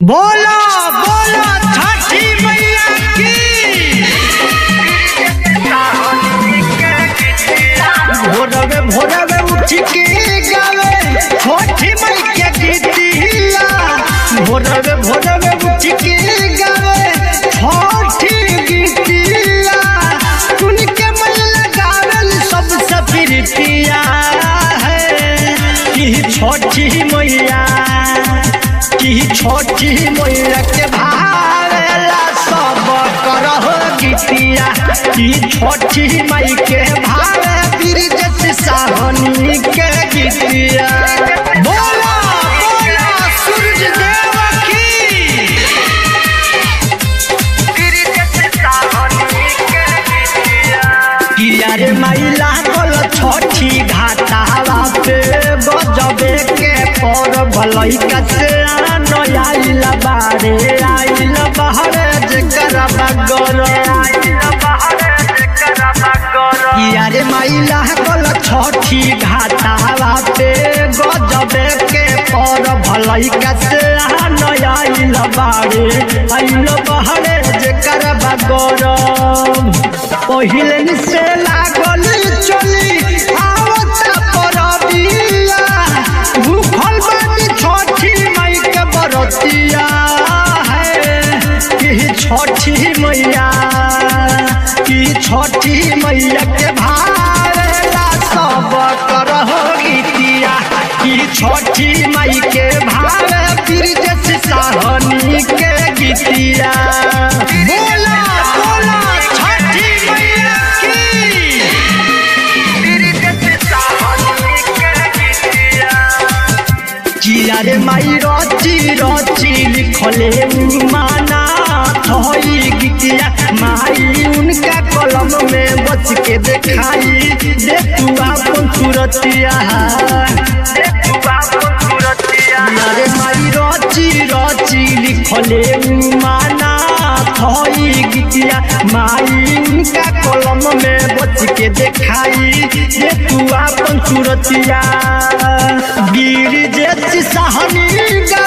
बोलो बोलो छठी मैया की भोरवे भोरवे उठ के गावे छठी मैया के गीतिया भोरवे भोरवे उठ के गावे छठी गीतिया सुन के मन लगावल सबसे प्रीतिया है कि छठी मैया कि छठी मैया के भावेला सब करह गीतिया कि छठी माई के भावे बिरजत साहनी के गीतिया बोला बोला सूरज देव की किया रे माई लागल छठी घाटावा पे गजबे के पर भलई कसे आन आइल बारे आइल बहरे जेकर बगर किया रे माई लागल छठी घाटावा पे गजबे के पर भलई कसे आन आइल बारे आइल बहरे जेकर बगर पहिले से लागल चली आवता परबिया भूखल बानी छठी माई के बरतिया है कि छठी मैया कि छठी मैया के भारेला सब करह गीतिया कि छठी माई के भावे बिरजस साहनी के गीतिया बोला बोला छठी मैया की किया रे माई रची रची लिखले माना थई गीतिया माई उनका कलम में बच के देखाई दे तू अपन सूरतिया अरे माई रची रची लिखले माना थई गीतिया माई उनका कलम में बच के देखाई दे तू अपन सूरतिया गिर जैसी सहनी